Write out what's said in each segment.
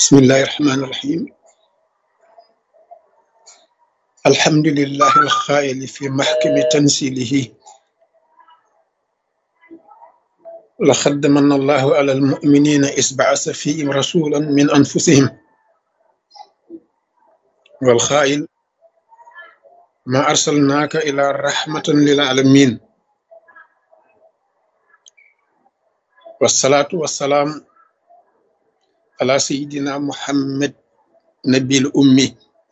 بسم الله الرحمن الرحيم الحمد لله الخائل في محكم تنزيله لقد من الله على المؤمنين إذ بعث فيهم رسولا من أنفسهم والخائل ما أرسلناك إلى رحمة للعالمين والصلاة والسلام على سيدنا محمد نبي الأمي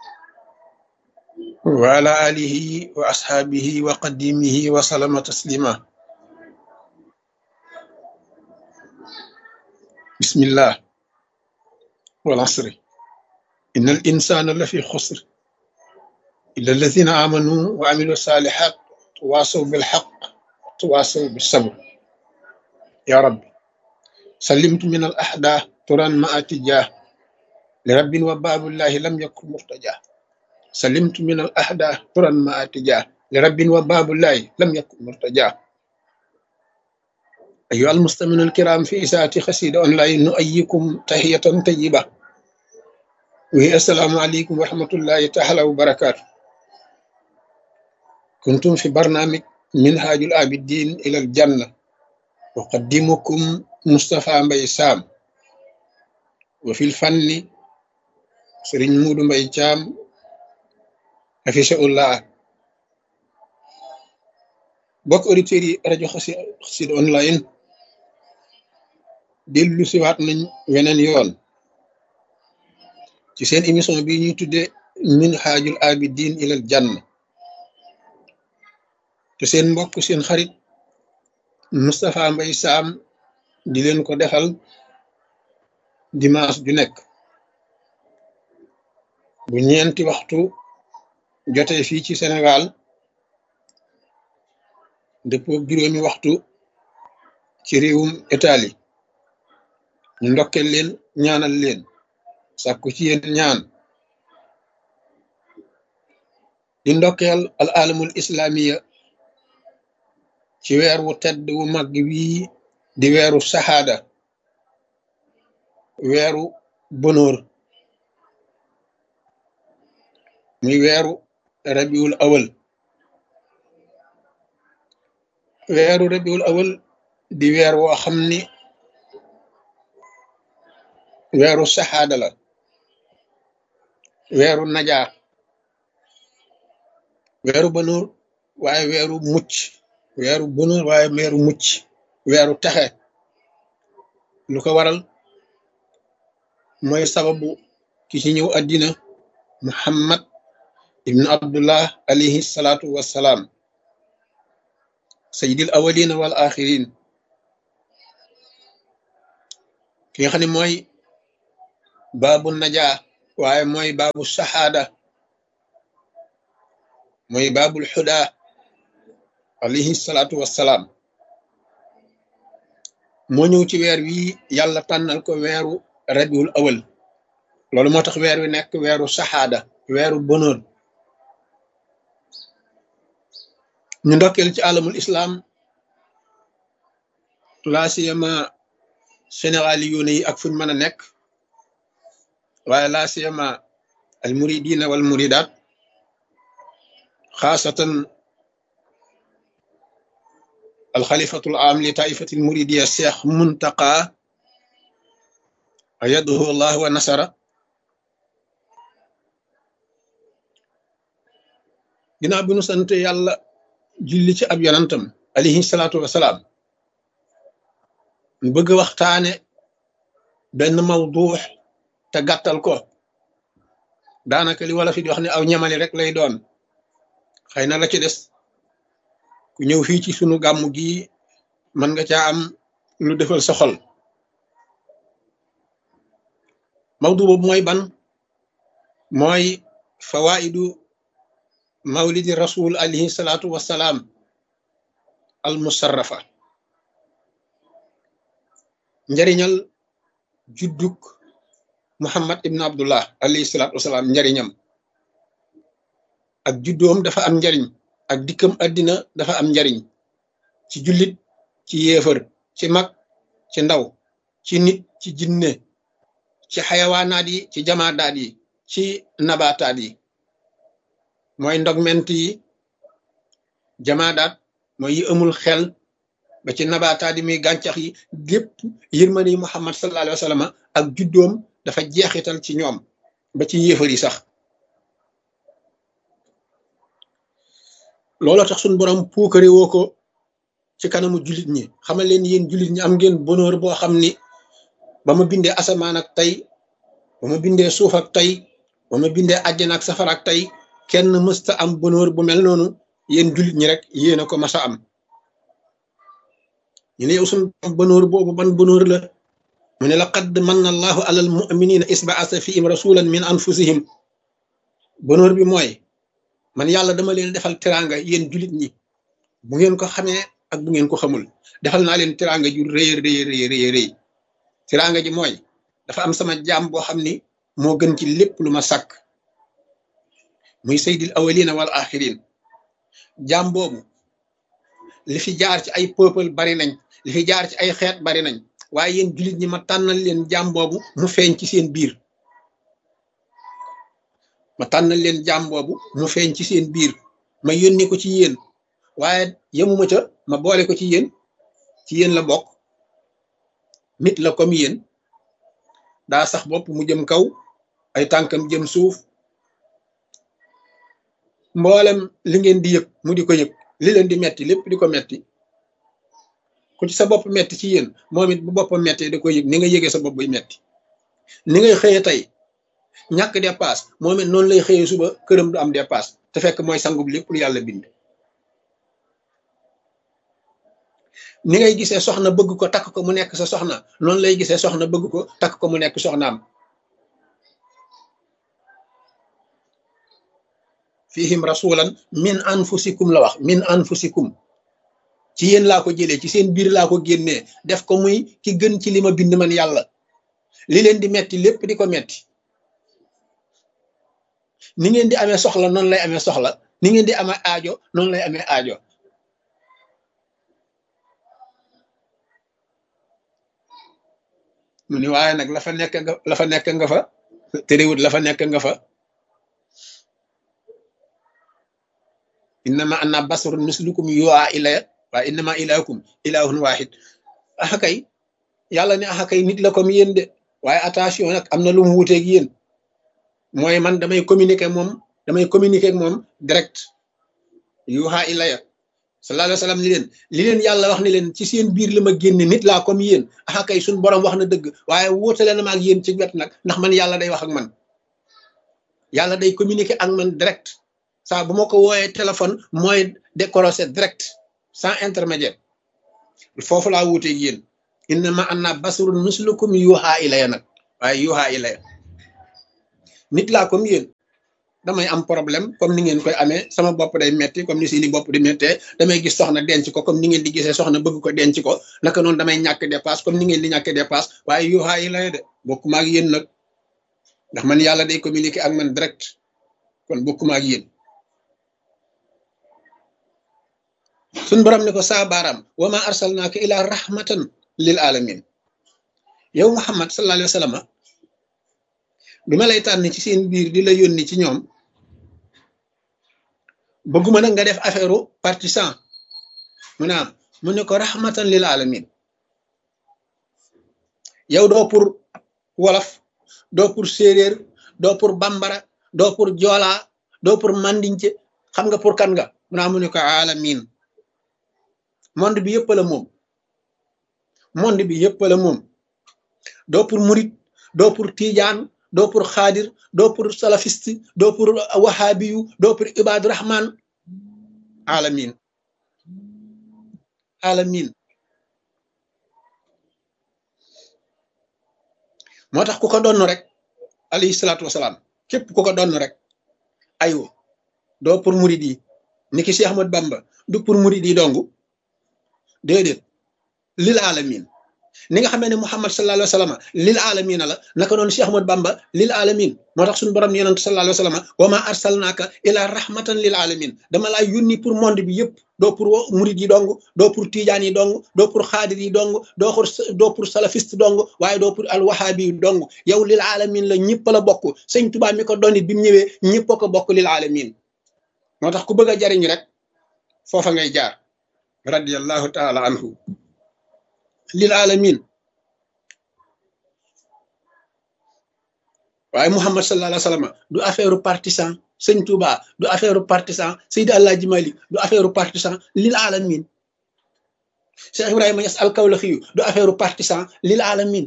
وعلى آله وأصحابه وقديمه وسلم تسليما بسم الله والعصر إن الإنسان لفي خسر إلا الذين آمنوا وعملوا الصالحات تواصوا بالحق تواصوا بالصبر يا رب سلمت من الأحداث ترى ما أتجاه لرب وباب الله لم يكن مرتجاه سلمت من الأحداث ترى ما أتجاه لرب وباب الله لم يكن مرتجاه أيها المستمعون الكرام في إساءة خسيدة أونلاين نؤيكم تحية طيبة وهي السلام عليكم ورحمة الله تعالى وبركاته كنتم في برنامج منهاج العابدين إلى الجنة أقدمكم مصطفى مبي سام وفي الفن سرين مود مبي جام حفظه الله bokk auditeurs yi rajo Xassida online dellu siwaat nañ weneen yoon ci seen émission bi ñuy tudde minhajul abidin ilal janna te seen mbokk seen xarit Moustapha Mbaye Sam di leen ko defal dimanche ju nekk bu ñeenti waxtu jotee fii ci Sénégal dëppoo juróomi waxtu ci réewum Italie ñu ndokkeel leen ñaanal leen sàkku ci yéen ñaan di ndokkeel al alamul islamiya ci weer wu tedd wu mag wii di weeru saxaada weeru bonóor muy weeru rabiul awal weeru rabiul awal di weer woo xam ni weeru saxaada la weeru najaa weeru bonóor waaye weeru mucc weeru bonóor waaye weeru mucc weeru texe lu ko waral mooy sababu ki ci ñëw àddina muhammad ibnu abdullah alayhi salaatu wassalaam sayyidil awalina wal axirin ki nga xam ne mooy baabu najaa waaye mooy baabu saxaada mooy baabul xuda alayhi salaatu wassalaam moo ñëw ci weer wi yàlla tànnal ko weeru rabiul awal loolu moo tax weer wi nekk weeru saxaada weeru bonheur ñu ndokkeel ci alamul islam laasiyama sénégali yoone yi ak fuñ mën a nekk waaye laasiyama al muridina wal muridat xaasatan al xalifatul am li taifatil muridiya cheikh muntaqa ayadahu allah wa nasara ginnaaw bi nu sant yàlla julli ci ab yonantam alayhi salaatu wasalaam mu bëgg waxtaane benn mawduux te gàttal ko daanaka li wala fi di wax ne aw ñamali rek lay doon xëy na la ci des ku ñëw fii ci sunu gàmmu gi mën nga caa am lu defal sa xol mawdu boobu mooy ban mooy fawaidu mawlidi rasul alayhi salaatu wassalaam al musarrafa njariñal judduk muhammad ibn abdullah alayhi salaatu wassalaam njariñam ak juddoom dafa am njariñ ak dikkam àddina dafa am njariñ ci jullit ci yéefar ci mag ci ndaw ci nit ci jinne ci xayawaanaat yi ci jamaadaat yi ci nabaataat yi mooy ndogment yi jamaadaat mooy yi amul xel ba ci nabaataat yi muy gàncax yi gépp yërmande yi Muhammad sallallahu alayhi wa sallam ak juddoom dafa jeexital ci ñoom ba ci yéefar yi sax looloo tax suñ borom puukare woo ko ci kanamu jullit ñi xamal leen yéen jullit ñi am ngeen bonheur boo xam ni ba ma bindee asamaan ak tey ba ma bindee suuf ak tey ba ma bindee àjjana ak safara ak tey kenn mësta am bonheur bu mel noonu yéen jullit ñi rek yéen a ko mas a am ñu ne yow suñ bonheur boobu ban bonheur la mu ne laqad manna allahu alal muminina isbaasa fihim rasulan min anfusihim bonheur bi mooy man yàlla dama leen defal teraanga yéen jullit ñi bu ngeen ko xamee ak bu ngeen ko xamul defal naa leen teraanga ju rëy rëy rëy rëy rëy teraanga ji mooy dafa am sama jaam boo xam ni moo gën ci lépp lu ma sàkk muy saydil awalina wal axirin jaam boobu li fi jaar ci ay peuple bari nañ li fi jaar ci ay xeet bari nañ waaye yéen jullit ñi ma tànnal leen jaam boobu mu feeñ ci seen biir ma tànnal leen jaam boobu mu feeñ ci seen biir ma yónni ko ci yéen waaye yemuma ca ma boole ko ci yéen ci yéen la bokk nit la comme yéen daa sax bopp mu jëm kaw ay tànkam jëm suuf mboolem li ngeen di yëg mu di ko yëg li leen di metti lépp di ko metti ku ci sa bopp metti ci yéen moom it bu boppam mettee da koy yëg ni nga yëgee sa bopp buy metti ni ngay xëyee tey ñàkk dépasse moom it noonu lay xëyee suba këram du am dépasse te fekk mooy sangub lépp lu yàlla bind ni ngay gisee soxna bëgg ko takk ko mu nekk sa soxna noonu lay gisee soxna bëgg ko takk ko mu nekk soxnaam fihim rasulan min anfusikum la wax min anfusikum ci yéen laa ko jëlee ci seen biir laa ko génnee def ko muy ki gën ci li ma bind man yàlla li leen di metti lépp di ko metti ni ngeen di amee soxla noonu lay amee soxla ni ngeen di amee aajo noonu lay amee aajo mu ni waaye nag la fa nekk nga la fa nekk nga fa terewut la fa nekk nga fa innama anna basarun mislukum yu'a ilaya waaye innama ilahukum ilahun wahid axa kay yàlla ne axa kay nit la comme yéen de waaye attention nag am na lu mu wuteeg yéen mooy man damay communiquer moom damay communiquer ak moom direct yuha ilaya sallallahu alayhi wa sallam li leen li leen yàlla wax ne leen ci seen biir la ma génne nit laa comme yéen axa kay suñ borom wax na dëgg waaye wóotale na ma ak yéen ci wet nag ndax man yàlla day wax ak man yàlla day communiquer ak man direct saa bu ma ko wooyee téléphone mooy décrocher direct sans intermédiaire foofu laa wuuteeg yéen innama anna basarun mislukum yuha ilaya nag waaye yuha ilaya nit laa comme yéen damay am problème comme ni ngeen koy amee sama bopp day metti comme ni seeni bopp di mettee damay gis soxna denc ko comme ni ngeen di gisee soxna bëgg ko denc ko naka noonu damay ñàkk dépasse comme ni ngeen di ñàkk dépasse waaye yuha ilaya de bokkuma ak yéen nag ndax man yàlla day communiquer ak man direct kon bokkuma ak yéen suñ borom ne ko saa baaraam wa ma arsalnaaka ila rahmatan lil alamin yow muhammad sallallahu alayhi wa sallam bi ma lay tànn ci seen biir di la yónni ci ñoom bëgguma nag nga def affaire partisan mu naam mu ne ko rahmatan lil alamin yow doo pour wolof doo pour séeréer doo pour bambara doo pour joola doo pour mandince xam nga pour kan nga mu naa mu ne ko alamin monde bi yëpp la moom monde bi yëpp la moom doo pour murit doo pour tijaan doo pour xaadir doo pour salafiste doo pour wahabiyu doo pour ibadu rahman alamin alamin moo tax ku ko donn rek alayhi salaatu wasalaam képp ku ko donn rek aywa doo pour murit yi ni ki Cheikh Ahmad Bamba du pour murit yi dongu déedéet lil alamin ni nga xamee ne Muhammad sallallahu alayhi wa sallam lil alamin la naka noonu Cheikh Ahmad Bamba lil alamin moo tax suñu borom yonent sallallahu alayhi wa sallam wa ma arsalnaaka ila rahmatan lil alamin dama laa yónni pour monde bi yëpp doo pour murid yi dong doo pour tijaan yi dong doo pour xaadir yi dong doo pour doo pour salafiste dong waaye doo pour alwahabi yi dong yow lil alamin la ñëpp la bokk sëñ Tuubaa mi ko doon it bi mu ñëwee ñëpp a ko bokk lil alamin moo tax ku bëgg a jariñ rek foofa ngay jaar radiyallahu taala anhu lil alamin waaye Muhammad sallallahu alayhi wa sallam du affaire partisan sëñ Touba du affaire partisan Seydi Alaaji Malik du affaire partisan lil alamin Cheikh Ibrahima Niass al-Kawlaxi du affaire partisan lil alamin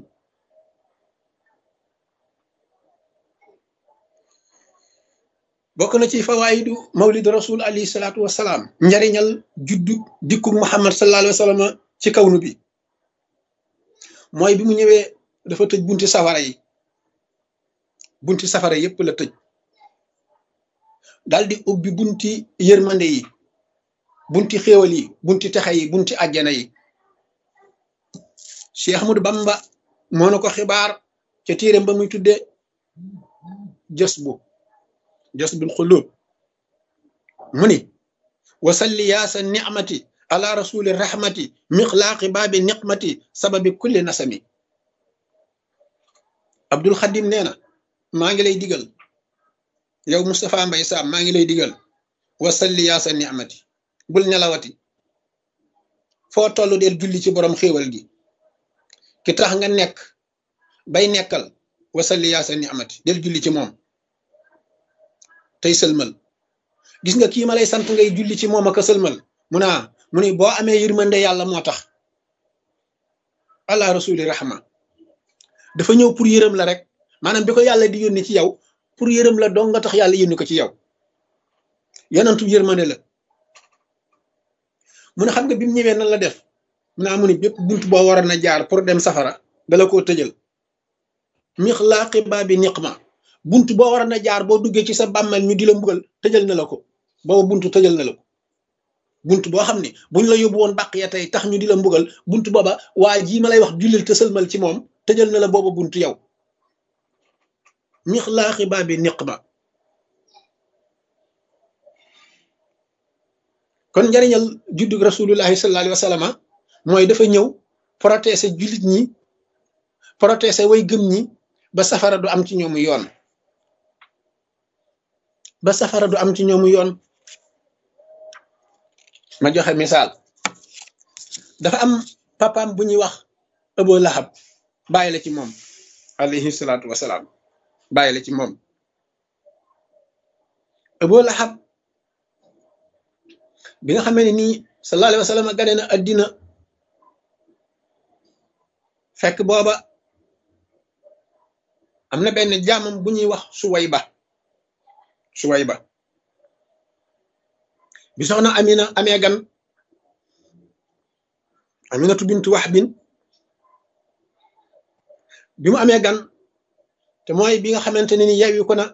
bokk na ci fawaayidu mawlid rasul alayhi salaatu wasalaam njariñal juddu dikku Muhammad sallallahu alayhi wa sallam ci kawnu bi mooy bi mu ñëwee dafa tëj bunti safara yi bunti safara yépp la tëj daldi ubbi bunti yërmande yi bunti xéewal yi bunti texe yi bunti àjjana yi Cheikh Ahmadou Bamba moo na ko xibaar ca téeréem ba muy tudde jës bu jës bul xulub mu ni wasalli yaasa nicmati ala rasuli rahmati mixlaaqi baabi niqmati sababi kulli nasami Abdul Xadim nee na maa ngi lay digal yow Moustapha Mbay Sam maa ngi lay digal wasalli yaa sa ni'mati bul nelawati foo toll del julli ci borom xéewal gi ki tax nga nekk bay nekkal wasalli yaa sa ni'mati del julli ci moom tey sëlmal gis nga kii ma lay sant ngay julli ci moom ak a sëlmal mu naa mu ni boo amee yërmande yàlla moo tax allah rasuli rahma dafa ñëw pour yërëm la rek maanaam bi ko yàlla di yónni ci yow pour yërëm la dong nga tax yàlla yónni ko ci yow yonantu yërmande la mu ne xam nga bi mu ñëwee nan la def mu ne amu ni bépp bunt boo waroon a jaar pour dem safara dala koo tëjal mixlaaqi baabi niqma bunt boo waroon a jaar boo duggee ci sa bàmmeel ñu di la mbugal tëjal na la ko booba buntu tëjal na la ko bunt boo xam ne buñ la yóbbu woon bàq ya tey tax ñu di la mbugal bunt booba waa jii ma lay wax jullil te sëlmal ci moom tëjal na la booba bunt yow mixlaaxi baabi niqma kon njariñal juddug rasulullahi sallallahu alayhi wa sallam mooy dafa ñëw protéger jullit ñi protéger way gëm ñi ba safara du am ci ñoomu yoon ba safara du am ci ñoomu yoon ma joxe misaal dafa am papaam bu ñuy wax Abu Lahab bàyyi la ci moom alayhi salaatu wasalaam bàyyi la ci moom Abu Lahab bi nga xamee ne nii sallallahu alayhi wa sallam gane na addina fekk booba am na benn jaamam bu ñuy wax Suwayba Suwayba bi soxna Amina amee gan Aminatu bintu Wahbin bi mu amee gan te mooy bi nga xamante ne ni yeewi ko na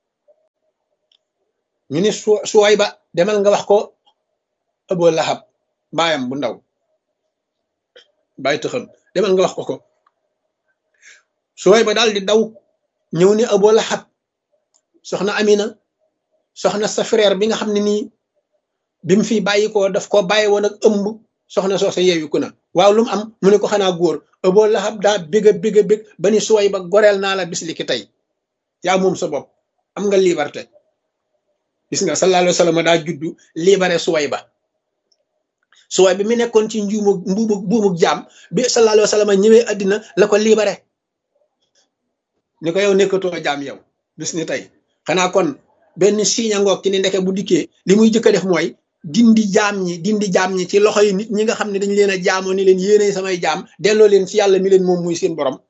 ñu ni su Suwayba demal nga wax ko Abu Lahab baayam bu ndaw bàyyi tëxam demal nga wax ko ko Suwayba daal di daw ñëw ni Abu Lahab soxna Amina soxna sa frère bi nga xam ne nii bi mu fi bàyyi ko daf ko bàyyi woon ak ëmb soxna soose yeewi ko na waaw lu mu am mu ne ko xanaa góor Abu Lahab daa bég a bég a bég ba ni Suwayba goreel naa la bis li ki tey yaa moom sa bopp am nga liberté gis nga sallallahu alayhi wa sallam daa juddu libéré Suwayba suwaay bi mu nekkoon ci njuumu mbuumu buumuk jaam bi sallallahu alayhi wa sallam ñëwee addina la ko libéré ni ko yow nekkatoo jaam yow bis ni tey xanaa kon benn signe ngoog ci ni ndeke bu dikkee li muy jëkk a def mooy dindi jaam ñi dindi jaam ñi ci loxo yi nit ñi nga xam ne dañu leen a jaamoo ni leen yéene samay jaam delloo leen ci yàlla mi leen moom muy seen borom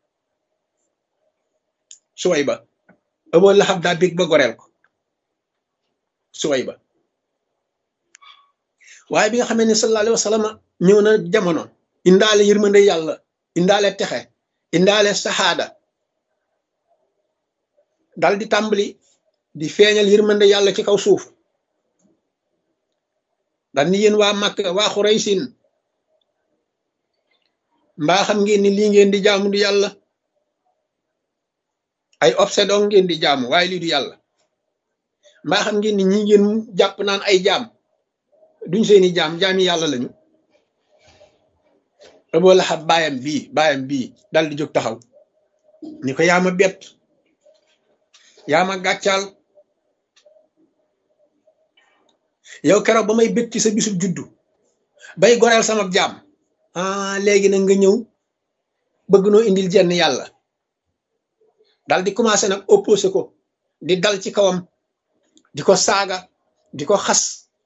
suway ba Abu Lahab daa bég ba goreel ko suway ba waaye bi nga xamee ne sallallahu alayhi wa sallam ñëw na jamono indaale yërmande yàlla indaale texe indaale saxaada dal di tàmbali di feeñal yërmande yàlla ci kaw suuf dal ni yéen waa Makka waa Xuraysin mbaa xam ngeen ni lii ngeen di jaamu du yàlla ay obsédon ngeen di jaamu waaye lii du yàlla mbaa xam ngeen ni ñi ngeen jàpp naan ay jaam duñ seeni jaam jaami yàlla lañu Abu Lahab baayam bii baayam bii dal di jóg taxaw ni ko yaa ma bett yaa ma gàccaal yow keroog ba may bét ci sa bisub juddu bay goreel sama jaam ah léegi nag nga ñëw bëgg noo indil jenn yàlla dal di commencé nag opposé ko di dal ci kawam di ko saaga di ko xas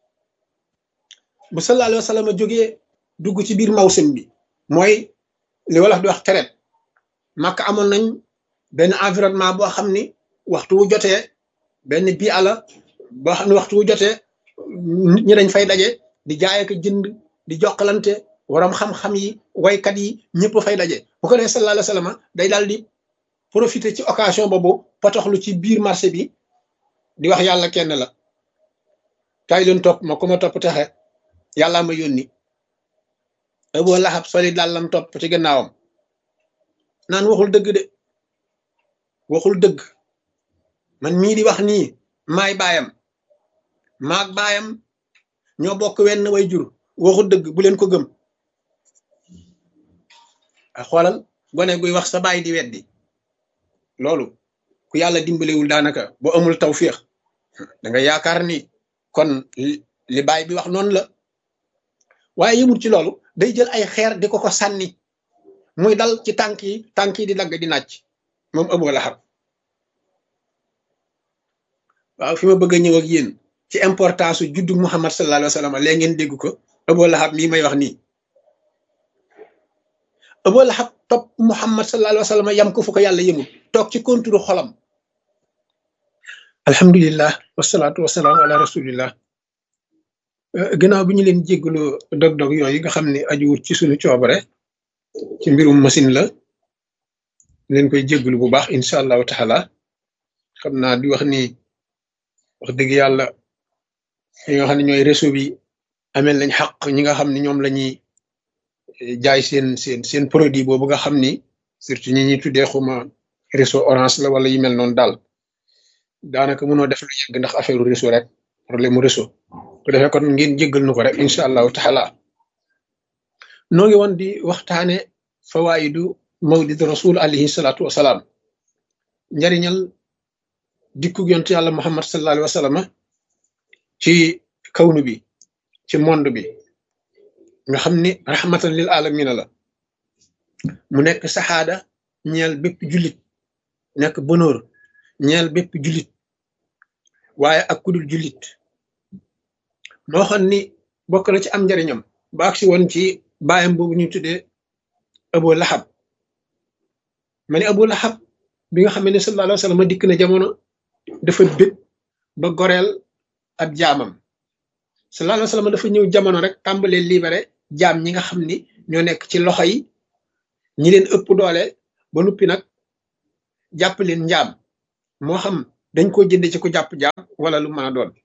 bu sallallahu alayhi wa sallam jógee dugg ci biir mawsim bi mooy li wolof di wax tereet màkk amoon nañ benn environnement boo xam ni waxtu wu jotee benn bii ala boo xam ne waxtu wu jotee nit ñi dañ fay daje di jaay ak jënd di jokkalante waram xam-xam yi waykat yi ñëpp fay daje bu ko defee sallallahu alayhi wa sallam day daal di profiter ci occasion boobu potoxlu ci biir marché bi di wax yàlla kenn la kaay leen topp ma ku ma topp texe yàllaa ma yónni Abu Lahab soli dàllam topp ci gannaawam naan waxul dëgg de waxul dëgg man mii di wax nii maay baayam maag baayam ñoo bokk wenn way jur waxul dëgg bu leen ko gëm a xoolal gone guy wax sa baay di weddi loolu ku yàlla dimbalewul daanaka boo amul tawfiix da nga yaakaar ni kon li baay bi wax noonu la waaye yëmul ci loolu day jël ay xeer di ko ko sànni muy dal ci tànk yi tànk yi di dagg di nàcc moom Abu Lahab waaw fi ma bëgg a ñëw ak yéen ci importance su juddu Muhammad sallallahu alayhi wa sallam léegi ngeen dégg ko Abu Lahab mii may wax nii Abu Lahab topp Muhammad sallallahu alayhi wa sallam yam ko fu ko yàlla yëmul toog ci konturu xolam alhamdulillah wasalaatu wasalaamu ala rasulillah gannaaw bi ñu leen jéggalu dog-dog yooyu nga xam ne ajuwut ci suñu coobare ci mbirum machine la leen koy jéggalu bu baax incha allahu taala xam naa di wax ni wax dëgg yàlla ñi nga xam ne ñooy réseau bi amel nañ xaq ñi nga xam ne ñoom la ñuy jaay seen seen seen produit boobu nga xam ni surtout ñi ñuy tuddee xuma réseau orange la wala yu mel noonu daal daanaka mënoo def lu yegg ndax affaire réseau rek problème mu réseau ko defee kon ngeen jéggal nu ko rek incha allahu taala noo ngi woon di waxtaane fawaayidu mawlid rasul alayhi salaatu wasalaam njariñal dikkug yontu yàlla muhammad sallallahu alayhi wa sallam ci kawnu bi ci monde bi nga xam ni rahmatan lil alamina la mu nekk saxaada ñeel bépp jullit nekk bonheur ñeel bépp jullit waaye ak kudul jullit moo xam ni bokk na ci am njariñam ba agsi woon ci baayam boobu ñu tuddee Abu Lahab ma ne Abu Lahab bi nga xam ne sallallahu alayhi wa sallam dikk na jamono dafa bég ba goreel ab jaamam sallallahu alayhi wa sallam dafa ñëw jamono rek tàmbalee libéré jaam ñi nga xam ni ñoo nekk ci loxo yi ñi leen ëpp doole ba nuppi nag jàpp leen njaam moo xam dañ ko jënd ci ku jàpp jaam wala lu mën a doon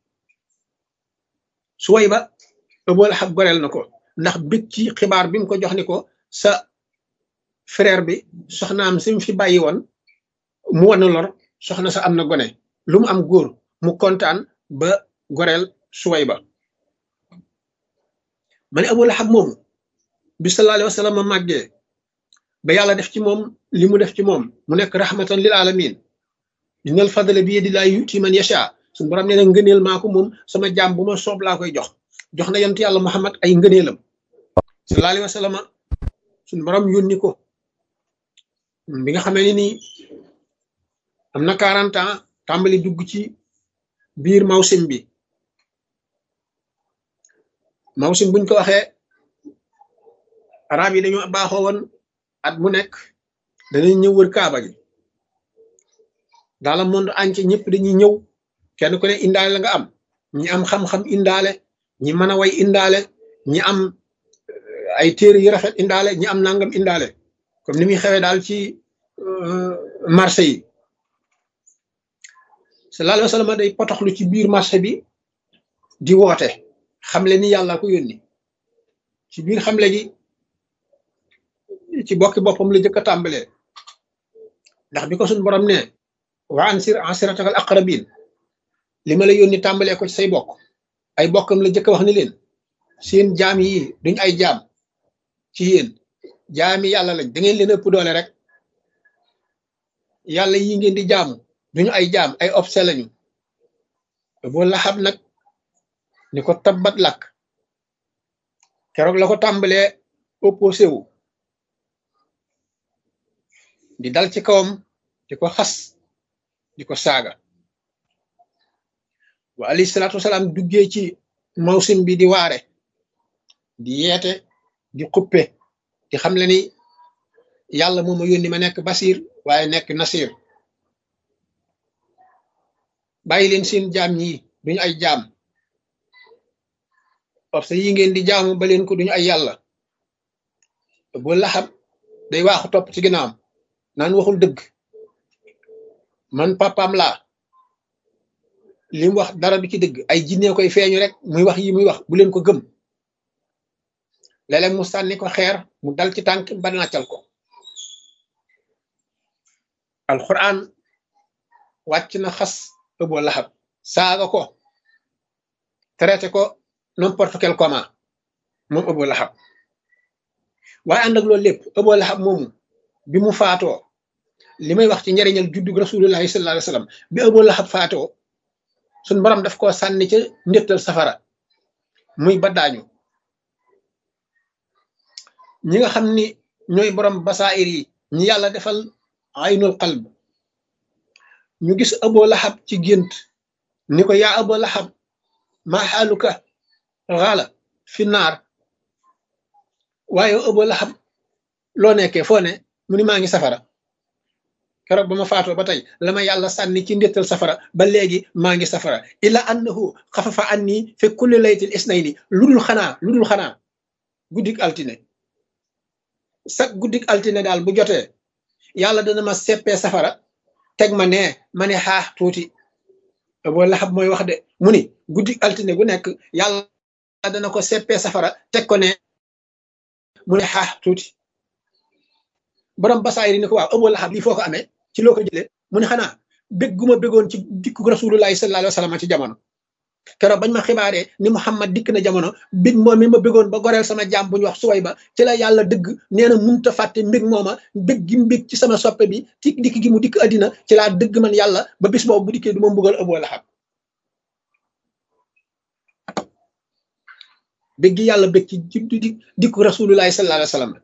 su way ba Abu Lahab goreel na ko ndax bég ci xibaar bi mu ko jox ni ko sa frère bi soxnaam si mu fi bàyyi woon mu wan lor soxna sa am na gone lu mu am góor mu kontaan ba goreel suway ba ma ne Abu Lahab moomu bi sallallahu alayhi wa sallam màggee ba yàlla def ci moom li mu def ci moom mu nekk rahmatan lil alamin innal fadla bi yadillahi yuti man yasha suñu borom nee na ngëneel maa ko moom sama jaam bu ma soob laa koy jox jox na yonent yàlla Muhammad ay ngëneelam sallallahu alayhi wa sallam suñu borom yónni ko bi nga xamee ni nii am na 40 ans tàmbali dugg ci biir mawsim bi mawsim buñ ko waxee arab yi dañoo baaxoo woon at mu nekk danañ ñëw wër kaaba gi dans le monde entier ñëpp dañuy ñëw kenn ku ne indaale la nga am ñi am xam-xam indaale ñi mën a way indaale ñi am ay téere yu rafet indaale ñi am nangam indaale comme ni muy xewee daal ci marché yi sallallahu alayhi wa sallam day potoxlu ci biir marché bi di woote xamle ni yàlla ko yónni ci biir xamle gi ci bokki boppam la jëkk a tàmbalee ndax bi ko suñ borom ne wa ansir ansiratakal aqrabin li ma la yónni tàmbalee ko ci say bokk ay bokkam la jëkk a wax ni leen seen jaam yi duñ ay jaam ci yéen jaami yàlla lañ da ngeen leen ëpp doole rek yàlla yi ngeen di jaamu duñu ay jaam ay obse lañu boo laxab nag ni ko tabbat lakk keroog la ko tàmbalee opposé wu di dal ci kawam di ko xas di ko saaga wa alayhi salaatu wasalaam duggee ci mawsim bi di waare di yeete di xuppe di xam le ni yàlla moo ma yónni ma nekk basir waaye nekk nasir bàyyi leen seen jaam ñi duñu ay jaam parce que yi ngeen di jaamu ba leen ko duñu ay yàlla bu laxab day waaxu topp ci ginnaawam naan waxul dëgg man papaam laa li mu wax dara du ci dëgg ay jinne koy feeñu rek muy wax yi muy wax bu leen ko gëm léeg-léeg mu sànni ko xeer mu dal ci tànk ba nàccal ko alquran wàcc na xas ëboo laxab saaga ko traité ko n'importe quel comment moom ëboo laxab waaye ànd ak loolu lépp ëboo laxab moomu bi mu faatoo li may wax ci njariñal juddug rasulullahi sallallahu alayhi wasallam bi ëboo laxab faatoo suñ borom daf koo sànni ca ndéttal safara muy baddaañu ñi nga xam ni ñooy borom basaayir yi ñi yàlla defal aynul qalb ñu gis abo laxab ci gént ni ko yaa abo laxab maa xaaluka xaala fi naar waaye abo laxab loo nekkee foo ne mu ni maa ngi safara keroog ba ma faatoo ba tey la ma yàlla sànni ci ndéttal safara ba léegi maa ngi safara illa annahu xafafa anni fi kulli laytil isnayni lu dul xanaa lu dul xanaa guddik altine sax guddik altine daal bu jotee yàlla dana ma seppee safara teg ma nee ma ne xaax tuuti boo laxab mooy wax de mu ni guddik altine gu nekk yàlla dana ko seppee safara teg ko ne mu ne xaax tuuti borom basaayir ni ko waaw ëboo laxab lii foo ko amee ci loo ko jëlee mu ne xanaa bég gu ma bégoon ci dikku rasulullahi sallallahu alayhi wa sallam ci jamono keroog bañ ma xibaaree ni Muhammad dikk na jamono mbig moom mi ma bégoon ba goreel sama jaam bu ñu wax suway ba ci la yàlla dëgg nee na munta fàtte mbig mooma mbég gi mbég ci sama soppe bi ci dikk gi mu dikk addina ci laa dëgg man yàlla ba bis boobu bu dikkee du ma mbugal ëboo laxab bég gi yàlla bég ci di dikku rasulullahi sallallahu alayhi wa sallam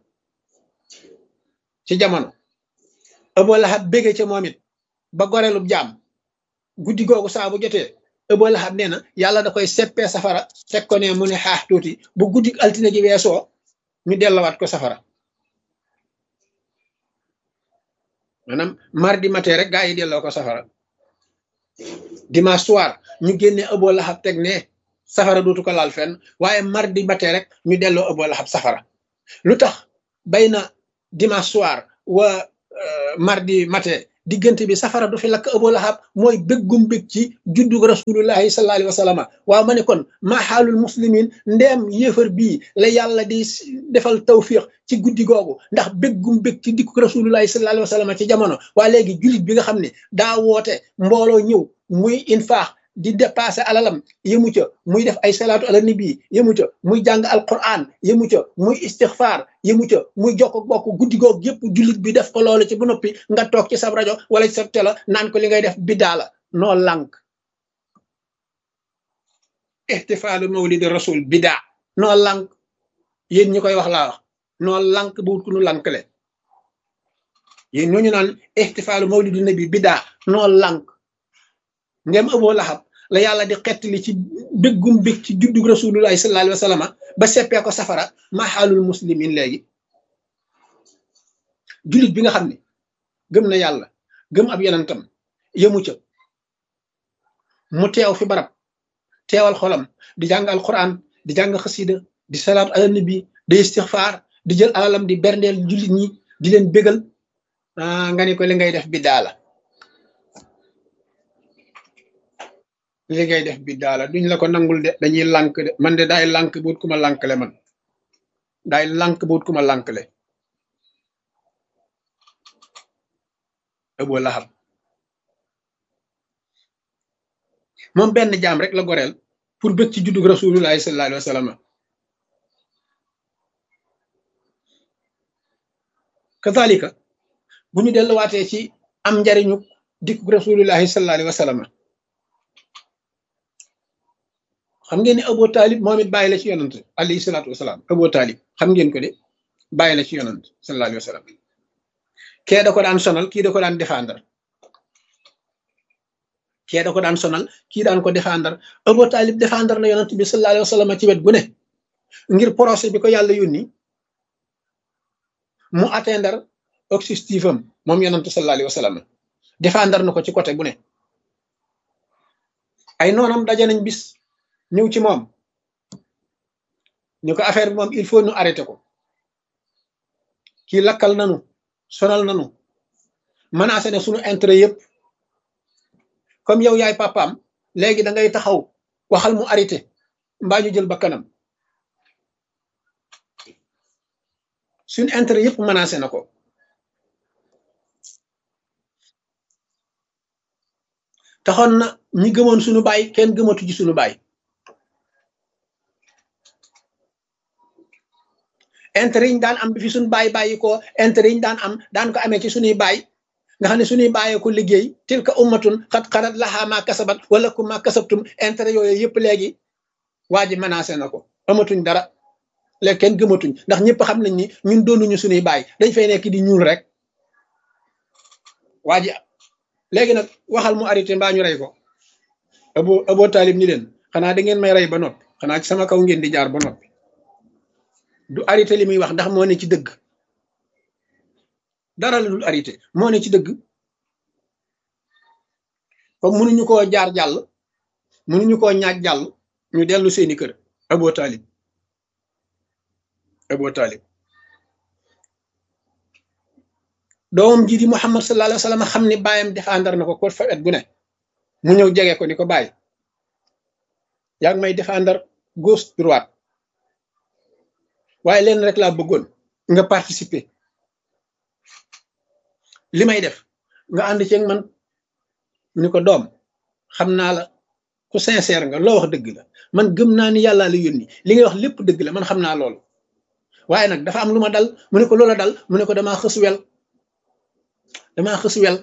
ci jamono ëboo laxab bége ca moom it ba goreelub jaam guddi googu saa bu jotee ëboo laxab nee na yàlla da koy seppee safara teg ko ne mu ne xaax tuuti bu guddi altine gi weesoo ñu dellawaat ko safara maanaam mardi matin rek gaa yi delloo ko safara dimanche soir ñu génne ëboo laxab teg ne safara dootu ko laal fenn waaye mardi matin rek ñu delloo ëboo laxab safara lu tax bay na dimanche soir wa mardi matin diggante bi safara du fi lakk ëboo laxab mooy béggum bég ci juddug rasulullahi sallallahu alayhi wa sallam waaw ma ne kon maa xaalul muslimin ndeem yéefar bii la yàlla di defal tawfiq ci guddi googu ndax béggum bég ci dikku rasulullahi sallallahu alayhi wa sallam ci jamono waa léegi jullit bi nga xam ne daa woote mbooloo ñëw muy infaax di dépassé alalam yëmu ca muy def ay salaatu ala nabi yëmu ca muy jàng alquran yëmu ca muy istixfaar yëmu ca muy jokk bokk guddi goog yëpp jullit bi def ko loolu ci bu noppi nga toog ci sab rajo wala ci sa télé naan ko li ngay def biddaa la noo lànk ixtifaalu mawlidi rasul biddaa noo lànk yéen ñi koy wax laa wax noo lànk bu wut ku nu lànkle yéen ñooñu naan ixtifaalu mawlidi nabi biddaa noo lànk ngem ëboo laxab la yàlla di xettali ci béggum bég ci juddug rasulullahi sallallahu alayhi wa sallam ba seppee ko safara ma xaalul muslimin léegi jullit bi nga xam ne gëm na yàlla gëm ab yonentam yëmu ca mu teew fi barab teewal xolam di jàng alquran di jàng xasida di salaatu ala nabi di istixfaar di jël alalam di berndeel jullit ñi di leen bégal nga ni ko li ngay def biddaa la li ngay def bi daala duñ la ko nangul de dañuy lànk de man de daay lànk buut ku ma lànkle man daay lànk buut ku ma lànkle ëboo laxab moom benn jaam rek la goreel pour bëgg ci juddug rasulullahi sallallahu alayhi wa sallam kazalika bu ñu delluwaatee ci am njariñu dikku rasulillahi sallallahu alayhi wa sallam xam ngeen ne Abu Talib moom it bàyyi la ci yonant alayhi salaatu wasalaam Abu Talib xam ngeen ko de bàyyi la ci yonant sallallahu alayhi wa sallam kee da ko daan sonal kii da ko daan défendre kee da ko daan sonal kii daan ko défendre Abu Talib défendre na yonant bi sallallahu alayhi wa sallam ci wet gu ne ngir procès bi ko yàlla yónni mu atteindre objectif am moom yonant sallallahu alayhi wa sallam défendre na ko ci côté bu ne ay noonam daje nañ bis ñëw ci moom ñu ko affaire bi moom il faut ñu arrêté ko kii lakkal nanu sonal nanu menacé ne suñu intérêt yëpp comme yow yaay papaam léegi da ngay taxaw waxal mu arrêté mbaa ñu jël ba kanam suñu intérêt yëpp menacé na ko taxoon na ñi gëmoon suñu baay kenn gëmatu ci suñu baay intérêt yi ñu daan am bi fi suñu baay bàyyi ko intérêt yi ñu daan am daan ko amee ci suñuy baay nga xam ne suñuy bàyyee ko liggéey tilka ummatun xat xarat laxaa maa kasabat wala ku maa kasabtum intérêt yooyu yëpp léegi waa ji menacé na ko amatuñ dara léegi kenn gëmatuñ ndax ñëpp xam nañ ni ñun doonuñu suñuy baay dañ fay nekk di ñuul rek waa ji léegi nag waxal mu arrêté mbaa ñu rey ko abo abo taalib ni leen xanaa da ngeen may rey ba noppi xanaa ci sama kaw ngeen di jaar ba noppi du arrêté li muy wax ndax moo ne ci dëgg dara la dul arrêté moo ne ci dëgg comme mënuñu koo jaar jàll mënuñu koo ñaaj jàll ñu dellu seeni kër abo taalib abo taalib doomam ji di Muhammad sallallahu alayhi wa sallam xam ni bàyyam défendre na ko ko fa et gu ne mu ñëw jege ko ni ko bàyyi yaa ngi may défendre gauche droite waaye leen rek laa bëggoon nga participer li may def nga ànd ceeg man mu ni ko doom xam naa la ku sincère nga loo wax dëgg la man gëm naa ni yàllaa la yónni li ngay wax lépp dëgg la man xam naa loolu waaye nag dafa am lu ma dal mu ne ko loola dal mu ne ko damaa xës wel damaa xës wel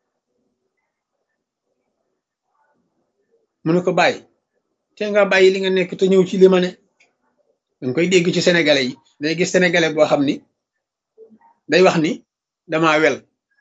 mu ne ko bàyyi te nga bàyyi li nga nekk te ñëw ci li ma ne danga koy dégg ci sénégalais yi day gis sénégalais boo xam ni day wax ni damaa wel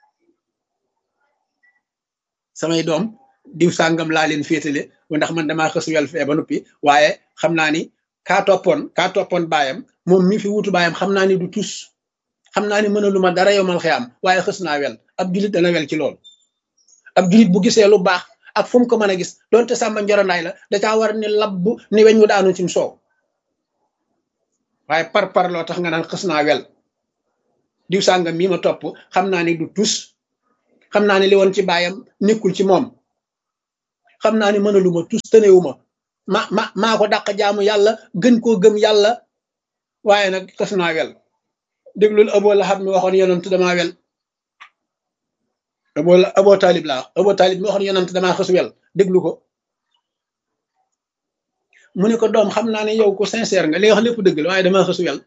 samay doom diw sàngam laa leen féetale ndax man damaa xës wel fee ba noppi waaye xam naa ni kaa toppoon kaa toppoon baayam moom mi fi wutu baayam xam naa ni du tus xam naa ni mënalu ma dara yomal xiyam waaye xës naa wel ab julit dana wel ci loolu ab julit bu gisee lu baax ak fu mu ko mën a gis donte sàmba njorondaay la da caa war ni labbu ni weñ mu daanu cim soow waaye par par loo tax nga naan xës naa wel diw sàngam mii ma topp xam naa ni du tus xam naa ni li woon ci baayam nekkul ci moom xam naa ni mënalu ma tus tënewu ma ma ma maa ko dàq jaamu yàlla gën koo gëm yàlla waaye nag xës naa wel déglul Abu Lahab mi waxoon yonent damaa wel abo abo taalib laa abo taalib mi waxoon yonent damaa xës wel déglu ko mu ne ko doom xam naa ne yow ko sincère nga li nga wax lépp dëgg la waaye damaa xës wel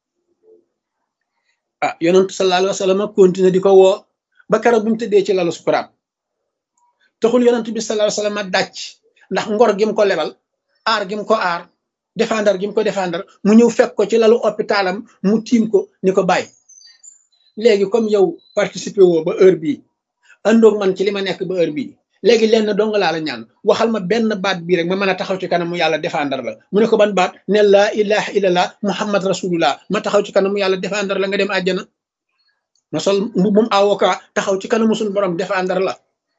ah yonent sallallahu alayhi wa sallam continué di ko woo ba keroog bi mu tëddee ci lalu sukuraat taxul yonent bi sallallahu alayhi wa sallam dàcc ndax ngor gi mu ko lebal aar gi mu ko aar défendre gi mu ko défendre mu ñëw fekk ko ci lalu hôpitalam mu tiim ko ni ko bàyyi léegi comme yow participer woo ba heure bii àndoog man ci li ma nekk ba heure bii léegi lenn dong laa la ñaan waxal ma benn baat bii rek ma mën a taxaw ci kanamu yàlla défendre la mu ne ko ban baat ne laa ilaha illallah muhammad rasulullah ma taxaw ci kanamu yàlla défendre la nga dem àjjana ma sol mbubum avocat taxaw ci kanamu suñu borom défendre la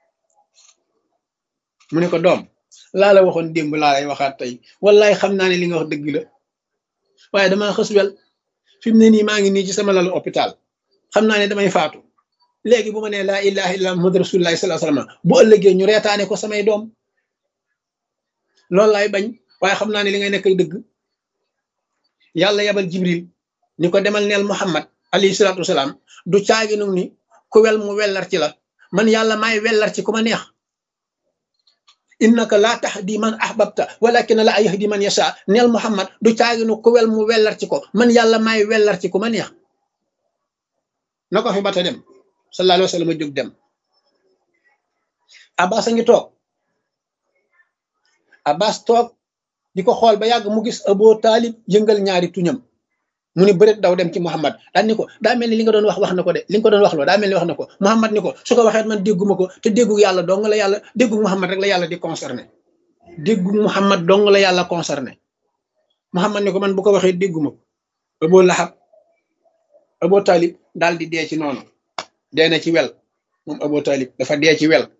mu ne ko doom laa la waxoon démb laa lay waxaat tey wallaay xam naa ne li nga wax dëgg la waaye damaa xës wel fi mu ne nii maa ngi nii ci sama lalu hôpital xam naa ne damay faatu léegi bu ma nee laa ilaha illallah muhammad rasulullah sallallahu alayhi wasallam bu ëllëgee ñu reetaane ko samay doom loolu laay bañ waaye xam naa ne li ngay nekk dëgg yàlla yabal jibril ni ko demal neel muhammad alayhi salaatu wasalaam du caagi nag ni ku wel mu wellar ci la man yàlla maay wellar ci ku ma neex innaka laa tahdi man ahbabta walakin la yahdi man yasha neel muhammad du caagi nu ku wel mu wellar ci ko man yàlla maay wellar ci ku ma neex na ko fi bata dem sallallahu alayhi wa sallam jóg dem abbas a ngi toog abbas toog di ko xool ba yàgg mu gis abo taalib yëngal ñaari tuñam mu ni bëreet daw dem ci muhammad daan ni ko daa mel ni li nga doon wax wax na ko de li nga ko doon wax loo daa mel ni wax na ko muhammad ni ko su ko waxee man dégguma ko te déggu yàlla dong la yàlla déggu muhammad rek la yàlla di concerné déggu muhammad dong la yàlla concerné muhammad ni ko man bu ko waxee dégguma ko abo lahab abo taalib daal di dee ci noonu dee na ci wel moom abo taalib dafa dee ci wel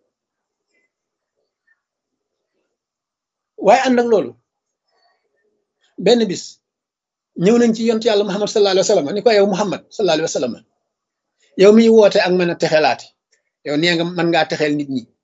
waaye ànd ak loolu benn bis ñëw nañ ci yontu yàlla muhammad sallallahu alayhi wa sallam ni ko yow muhammad sallallahu alayhi wa sallam yow miy woote ak mën a texelaate yow nee nga mën ngaa texeel nit ñi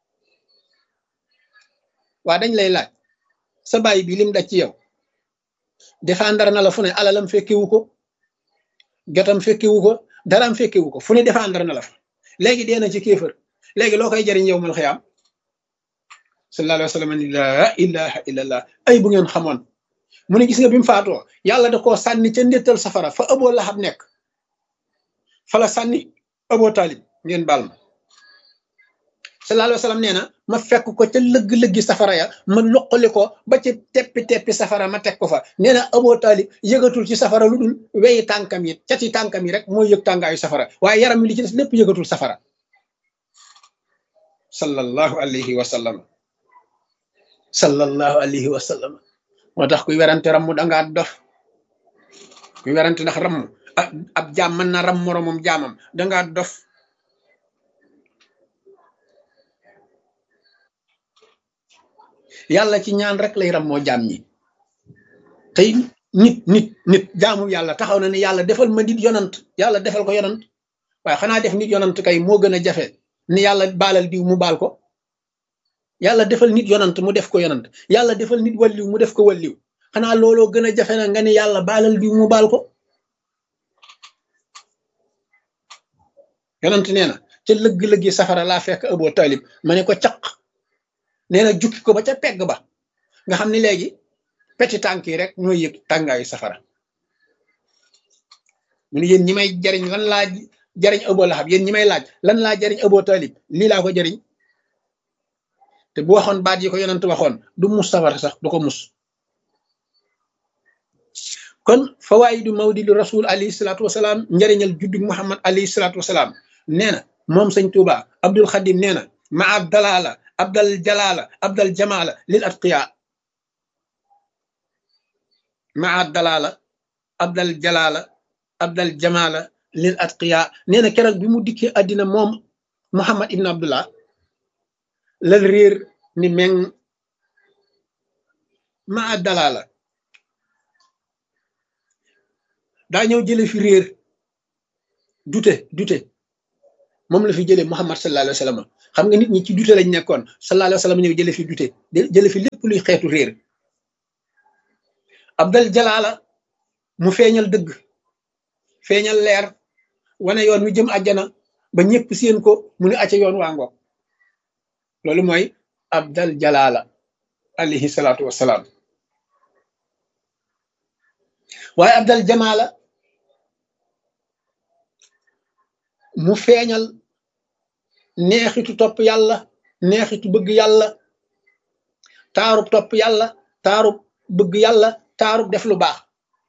waa dañ lay laaj sa bàyyi bi lim daj ci yow défendre na la fu ne alalam fekkewu ko jotam fekkewu ko daraam fekkewu ko fu ne défendre na la fa léegi dee na ci kéefër léegi loo koy jariñ yow mal xiyaam sallallahu alayhi wa sallam ni laa ilaha illallah ay bu ngeen xamoon mu ne gis nga bi mu faatoo yàlla da koo sànni ca ndéttal safara fa ëboo laxab nekk fa la sànni ëboo taalib ngeen baal ma sallallahu alayhi wa sallam nee na ma fekk ko ca lëgg-lëggi safara ya ma loqali ko ba ci teppi-teppi safara ma teg ko fa nee na ëboo taalib yëgatul ci safara lu dul weyi tànkam yi cati tànkam yi rek mooy yëg tàngaayu safara waaye yaram mi li ci des lépp yëgatul safara sallallahu alayhi wa sallam sallallahu alayhi wa sallam moo tax kuy werante ramm dangaa dof kuy werante ndax ramm ab jaam mën na ram moromam jaamam dangaa dof yàlla ci ñaan rek lay ram moo jaam ñi tey nit nit nit jaamu yàlla taxaw na ne yàlla defal ma nit yonant yàlla defal ko yonant waaye xanaa def nit yonant kay moo gën a jafe ni yàlla baalal diw mu baal ko yàlla defal nit yonant mu def ko yonant yàlla defal nit walliw mu def ko walliw xanaa looloo gën a jafe na nga ni yàlla baalal diw mu baal ko yonant nee na ca lëgg-lëggi safara laa fekk Abu Talib ma ne ko caq nee na jukki ko ba ca pegg ba nga xam ni léegi peti tànk yi rek ñooy yëg tàngaayu safara mu ne yéen ñi may jariñ lan laa jariñ Abu Lahab yéen ñi may laaj lan laa jariñ Abu Talib lii laa ko jariñ te bu waxoon baat yi ko yonent waxoon du mus safara sax du ko mus kon fawaayidu mawlidu rasul alayhi salaatu wasalaam njëriñal juddug muhammad alayhi salaatu wasalaam nee na moom sëñ tuuba abdul xadim nee na ma ab dalala abdal jalala abdal jamala lil atqiya ma ab dalala abdal jalala abdal jamala lil atqiya nee na keroog bi mu dikkee àddina moom muhammad ibn abdullah lal réer ni meng ma ab dalala daa ñëw jële fi réer dute dute moom la fi jële muhammad sallallahu alayhi wa sallam xam nga nit ñi ci dute lañ nekkoon sallallahu alayhi wa sallam ñëw jële fi dute jële fi lépp luy xeetu réer abdal jalaala mu feeñal dëgg feeñal leer wane yoon wi jëm àjjana ba ñëpp seen ko mu ne acca yoon waa ngoog loolu mooy abdal jalaala alayhi salaatu wassalaam waaye abdal jamaala mu feeñal neexitu topp yàlla neexitu bëgg yàlla taarub topp yàlla taarub bëgg yàlla taarub def lu baax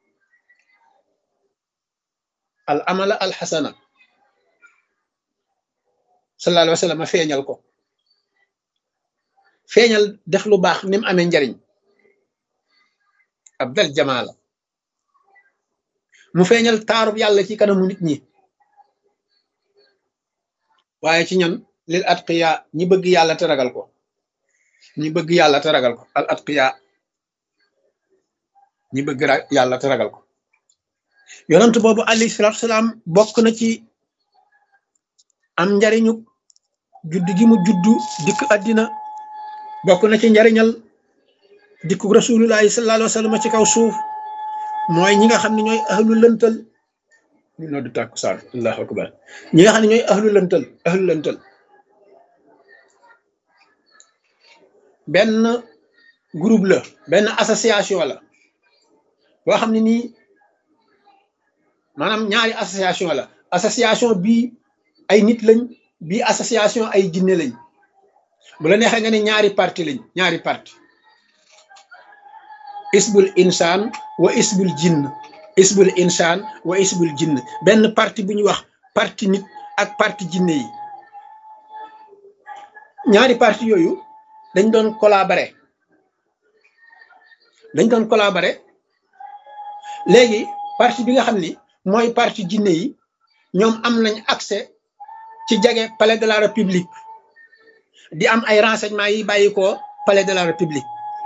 al amala al xasana sallallahu alayhi wa sallam feeñal ko feeñal def lu baax ni mu amee njariñ abdal jamaala mu feeñal taarub yàlla ci kanamu nit ñi waaye ci ñan lil atqiya ñi bëgg yàlla te ragal ko ñi bëgg yàlla te ragal ko al atqiya ñi bëgg yàlla te ragal ko yonent boobu alayhi salaatu salaam bokk na ci am njariñu judd gi mu juddu dikk àddina bokk na ci njariñal dikku rasulullahi sallallahu alayhi wa sallam ci kaw suuf mooy ñi nga xam ne ñooy ahlu lëntal ñu noddu tàkkusaan allahu akbar ñi nga xam ne ñooy ahlu lëntal ahlu lëntal benn groupe la benn association la boo xam ne nii maanaam ñaari association la association bii ay nit lañ bii association ay jinne lañ bu la neexee nga ne ñaari parti lañ ñaari parti isbul insaan wa isbul jinn isbul insaan wa isbul jinn benn parti bu ñuy wax parti nit ak parti jinne yi ñaari parti yooyu dañ doon collaborer dañ doon collaborer léegi parti bi nga xam ni mooy parti jinne yi ñoom am nañ accès ci jege palais de la république di am ay renseignements yi bàyyi ko palais de la république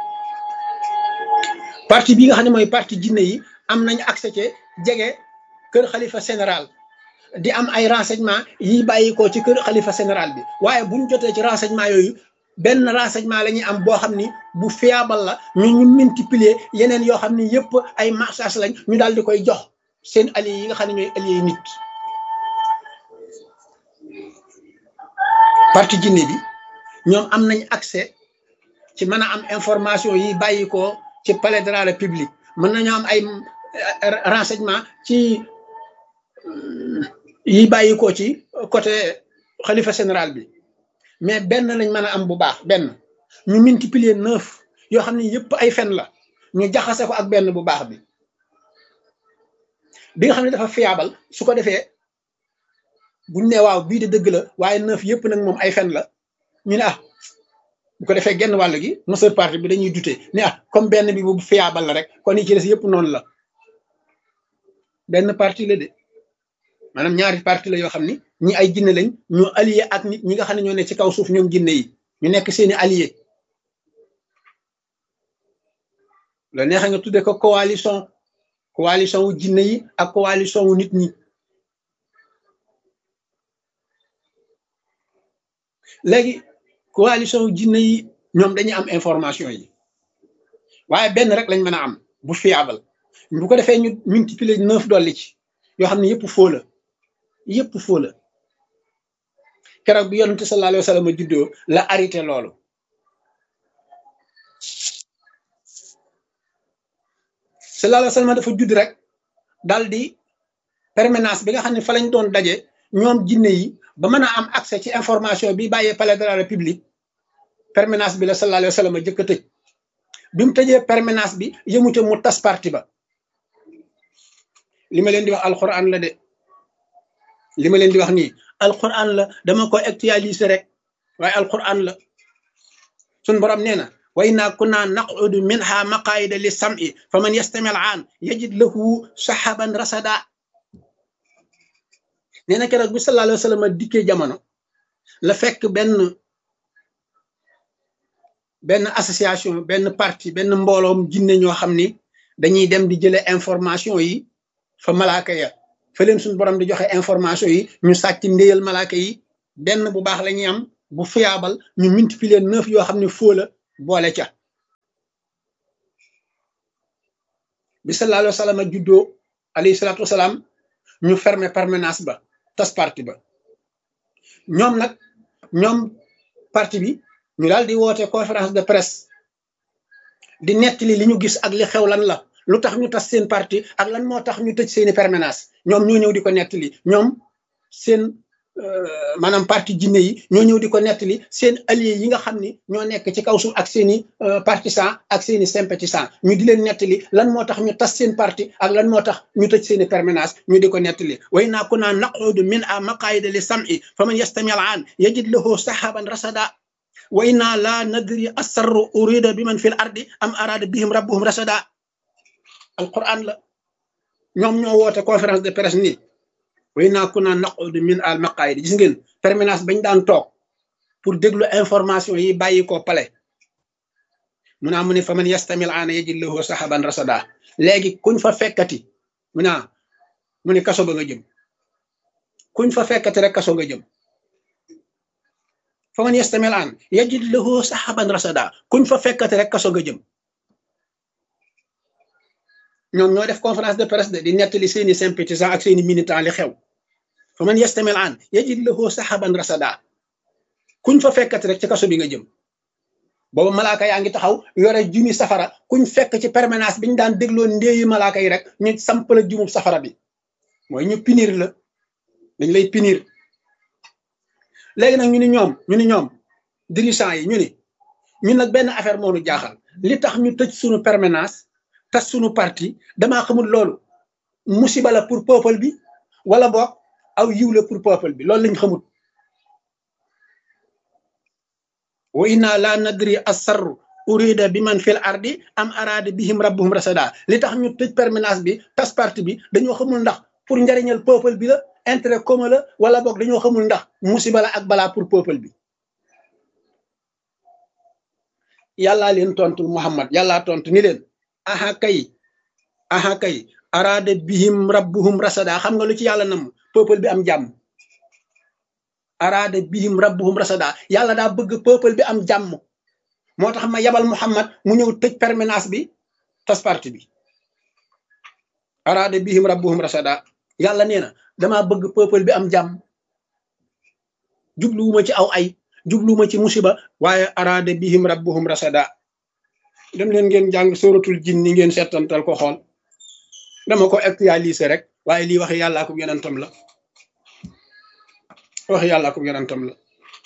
parti bi nga xam ne mooy parti jinne yi am nañ accès ci jege kër xalifa général di am ay renseignements yi bàyyi ko ci kër xalifa général bi waaye buñ jotee ci renseignement yooyu benn renseignement la ñuy am boo xam ni bu fiable la ñu ñu multiplier yeneen yoo xam ni yëpp ay marchage lañ ñu daal di koy jox seen alliés yi nga xam ne ñooy alliés nit parti jinne bi ñoom am nañ accès ci mën a am information yi bàyyi ko ci palais de la république mën nañu am ay renseignement ci yi bàyyi ko ci côté xalifa général bi mais benn lañ mën a am bu baax benn ñu multiplier neuf yoo xam ne yëpp ay fen la ñu jaxase ko ak benn bu baax bi bi nga xam ne dafa fiable su ko defee buñ ne waaw bii de dëgg la waaye neuf yëpp nag moom ay fen la ñu ne ah bu ko defee genn wàll gi monsieur parti bi dañuy dute ne ah comme benn bi bu fiable la rek kon yi ci des yëpp noonu la benn parti la de maanaam ñaari parti la yoo xam ni ñi ay jinne lañ ñoo allié ak nit ñi nga xam ne ñoo ne ci kaw suuf ñoom jinne yi ñu nekk seeni allié la neexa nga tudde ko coalition coalition wu jinne yi ak coalition wu nit ñi léegi coalition wu jinne yi ñoom dañuy am information yi waaye benn rek lañ mën a am bu fiable bu ko defee ñu multiplier neuf dolli ci yoo xam ne yëpp foo la yëpp foo la keroog bi yonente sallallahu alayhi wa sallam juddoo la arrêté loolu sallallahu alayhi wa sallam dafa judd rek dal di permanence bi nga xam ne fa lañ doon daje ñoom jinne yi ba mën a am accès ci information bi bàyyee palais de la république permanence bi la sallallahu alayhi wa sallam jëkk a tëj bi mu tëjee permanence bi yëmute mu tas parti ba li ma leen di wax alquran la de li ma leen di wax nii alquran la dama ko actualiser rek waaye alquran la sun borom nee na wa inna kunna naqudu minha maqaida li sam'i fa man yastami al aan yajid lahu sahaban rasada nee na keroog bi sallallahu alayhi wa sallam dikkee jamono la fekk benn benn association benn parti benn mbooloom jinne ñoo xam ni dañuy dem di jële information yi fa malaaka ya fa leen suñu borom di joxe information yi ñu sàcc ndéyal malaaka yi benn bu baax la ñuy am bu fiable ñu multiplier neuf yoo xam ne foo la boole ca bi sallallahu alayhi wa sallam juddoo alayhi salaatu wasalaam ñu fermer permanence ba tas parti ba ñoom nag ñoom parti bi ñu daal di woote conférence de presse di nettali li ñu gis ak li xew lan la lu tax ñu tas seen parti ak lan moo tax ñu tëj seeni permanence ñoom ñoo ñëw di ko nettali ñoom seen maanaam parti jinne yi ñoo ñëw di ko nettali seen allié yi nga xam ni ñoo nekk ci kaw suuf ak seeni partisan ak seeni sympathisant ñu di leen nettali lan moo tax ñu tas seen parti ak lan moo tax ñu tëj seeni permanence ñu di ko nettali way naa kunna naqudu min a maqaida li sam'i fa man yastami al aan yajid lahu sahaban rasada wa inna la nadri asarru urida bi man fi l ardi am arada bihim rabbuhum rasada alquran la ñoom ñoo woote conférence de presse nii way naa ku naa naqudu min al maqaayid gis ngeen permanence bañ daan toog pour déglu information yi bàyyi ko pale mu naa mu ne fa man yastamil aana yajid lahu sahaban rasada léegi kuñ fa fekkati mu naa mu ne kaso ba nga jëm kuñ fa fekkati rek kaso nga jëm fa man yastamil aan yajid lahu sahaban rasada kuñ fa fekkati rek kaso nga jëm ñoom ñoo def conférence de presse de di nettali seeni sympathisants ak seeni militants li xew fa man yastamil aan yajid lahu sahaban rasada kuñ fa fekkati rek ci kaso bi nga jëm booba malaaka yaa ngi taxaw yore jumi safara kuñ fekk ci permanence bi ñu daan dégloo ndéeyi malaaka yi rek ñu samp la jumub safara bi mooy ñu pinir la dañ lay punir léegi nag ñu ni ñoom ñu ni ñoom dirigeants yi ñu ni ñun nag benn affaire moo nu jaaxal li tax ñu tëj suñu permanence tas suñu parti damaa xamul loolu musiba la pour peuple bi wala boog aw yiw la pour peuple bi loolu lañ xamul wa inna la nadri asarru urida bi man fil ardi am araada bihim rabbuhum rasada li tax ñu tëj permanence bi tas parti bi dañoo xamul ndax pour njariñal peuple bi la intérêt commun la wala boog dañoo xamul ndax musiba la ak balaa pour peuple bi yàllaa leen tontul muhammad yàllaa tontu ni leen aha kay aha kay araada bihim rabbuhum rasada xam nga lu ci yàlla nam peuple bi am jàmm araada bihim rabbuhum rasada yàlla daa bëgg peuple bi am jàmm moo tax ma yabal muhammad mu ñëw tëj permanence bi tas parti bi araada bihim rabbuhum rasada yàlla nee na damaa bëgg peuple bi am jàmm jubluwuma ci aw ay jubluwuma ci musiba waaye araada bihim rabbuhum rasada dem leen ngeen jàng sóoratul jinni ngeen seetantal ko xool dama ko actualiser rek waaye lii wax yàllaa ko yonentam la wax yàllaa ko yonentam la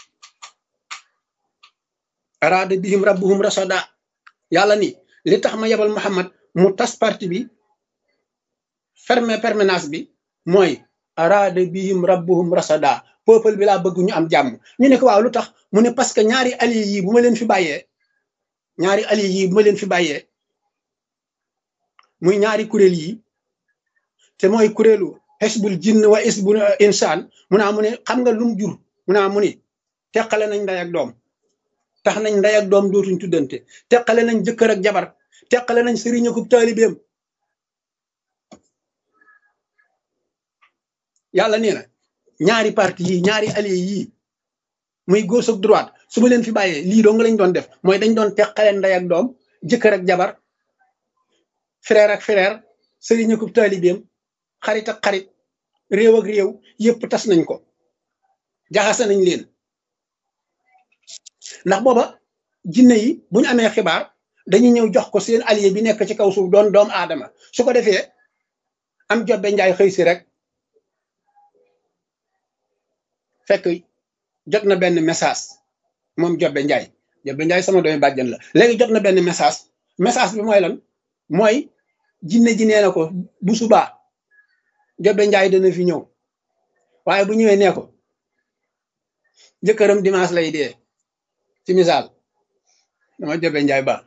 araada bihim rabbuhum rasada yàlla ni li tax ma yebal muhammad mu tas parti bi ferme permanence bi mooy araada bihim rabbuhum rasada peuple bi laa bëgg ñu am jàmm ñu ne ko waaw lu tax mu ne parce que ñaari alliés yi bu ma leen fi bàyyee ñaari alliés yi bu ma leen fi bàyyee muy ñaari kuréel yi te mooy kuréelu xisbul jinn wa xisbul insaan mu naa mu ne xam nga lum jur mu naa mu ne teqale nañ ndey ak doom tax nañ ndey ak doom dootuñ tuddante teqale nañ jëkkër ak jabar teqale nañ sëriñ akub taalibeem yàlla nee na ñaari parti yi ñaari alliés yii muy gauche ak droite su ma leen fi bàyyee lii doo nga lañ doon def mooy dañ doon teqale ndey ak doom jëkkër ak jabar frère ak frère sëriñ akub taalibeem xarit ak xarit réew ak réew yépp tas nañ ko jaxase nañ leen ndax booba jinne yi bu ñu amee xibaar dañuy ñëw jox ko seen allié bi nekk ci kaw suuf doon doomu aadama su ko defee am jobbe njaay xëy si rek fekk jot na benn message moom jobbe njaay jobbe njaay sama doomi bàjjan la léegi jot na benn message message bi mooy lan mooy jinne ji nee na ko bu subaa jobbe njaay dana fi ñëw waaye bu ñëwee nee ko jëkkëram dimanche lay dee ci misaal dama jobe njaay ba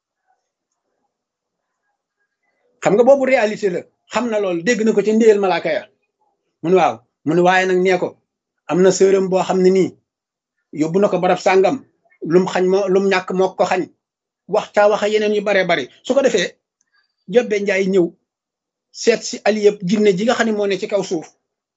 xam nga boobu réalité la xam na loolu dégg na ko ci ndéyal malaaka ya mun waaw mun waaye nag nee ko am na sërëm boo xam ne nii yóbbu na ko barab sàngam lum xañ moo lum ñàkk moo ko xañ wax caa waxa yeneen yu baree bari su ko defee jobe njaay ñëw seet si ali yëpp jinne ji nga xam ne moo ne ci kaw suuf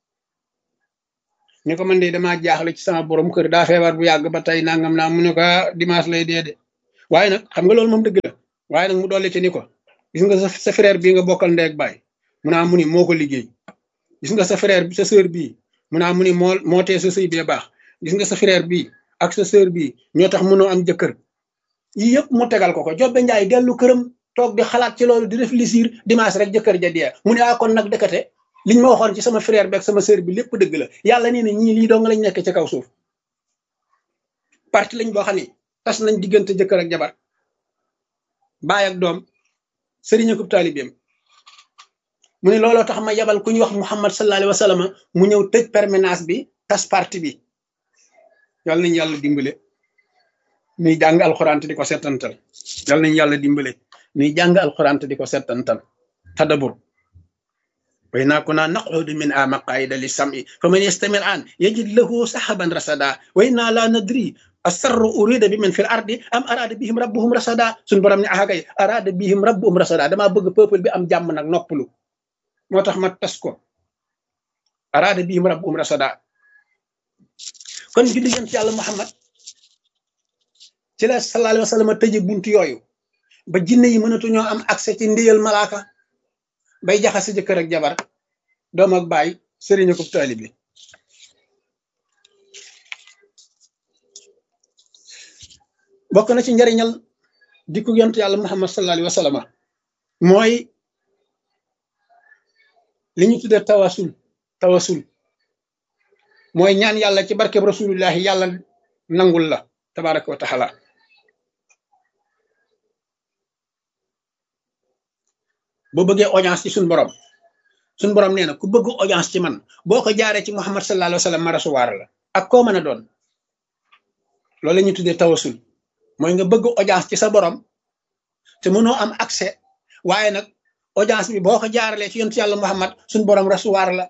ñu ko man de damaa jaaxle ci sama borom kër daa feebar bu yàgg ba tey nangam naa mu ne ko dimanche lay dee de waaye nag xam nga loolu moom dëgg la waaye nag mu dolli ci ni ko gis nga sa frère bii nga bokkal ndey ak baay mu naa mu ni moo ko liggéey gis nga sa frère sa sœur bii mu naa mu ni moo moo tee sa sëy bee baax gis nga sa frère bii ak sa sœur bii ñoo tax mënoo am jëkkër yii yëpp mu tegal ko ko jobbe njaay dellu këram toog di xalaat ci loolu di réfléchir dimanche rek jëkkër ja dee mu ne ah kon nag dëkkate liñ ma waxoon ci sama frère bi ak sama sœur bi lépp dëgg la yàlla nee na ñii lii dong lañ nekk ci kaw suuf parti lañ boo xam ne tas nañ diggante jëkkër ak jabar baay ak doom sëriñ akub taalibeem mu ne looloo tax ma yabal ku ñuy wax muhammad sallallahu alayhi wa sallam mu ñëw tëj permanence bi tas parti bi yàlla nañ yàlla dimbale nuy jàng alxuraan te di ko settantal yàlla nañ yàlla dimbale nuy jàng alxuraan te di ko settantal tadabur وإنا كنا نقعد من مقاعد للسمع فمن يستمع الآن يجد له سحبا رصدا وإنا لا ندري السر أريد بمن في الأرض أم أراد بهم ربهم رصدا سن برام ني أحا أراد بهم ربهم رصدا دما bëgg peuple bi am jàmm nag noppalu moo tax ma tas ko أراد بهم ربهم رصدا kon julli yent yàlla Muhammad ci la sallallahu alayhi wa sallam tëje buntu yooyu ba jinne yi mënatuñoo am accès ci ndéyal malaaka bay jaxase jëkkër ak jabar doom ak baay sëriñ ko taalibe bokk na ci njariñal dikku yonent yàlla muhammad sallallahu alayhi wa sallam mooy li ñu tudde tawasul tawasul mooy ñaan yàlla ci barkeb rasulullahi yàlla nangul la tabaraka wa taala boo bëggee audience ci suñ borom suñ borom nee na ku bëgg audience ci man boo ko jaaree ci muhammad sallallahu alayhi wa sallam ma rasuwaar la ak koo mën a doon loolu la ñuy tuddee tawasul mooy nga bëgg audience ci sa borom te mënoo am accès waaye nag audience bi boo ko jaaralee ci yontu yàlla muhammad suñ borom rasuwaar la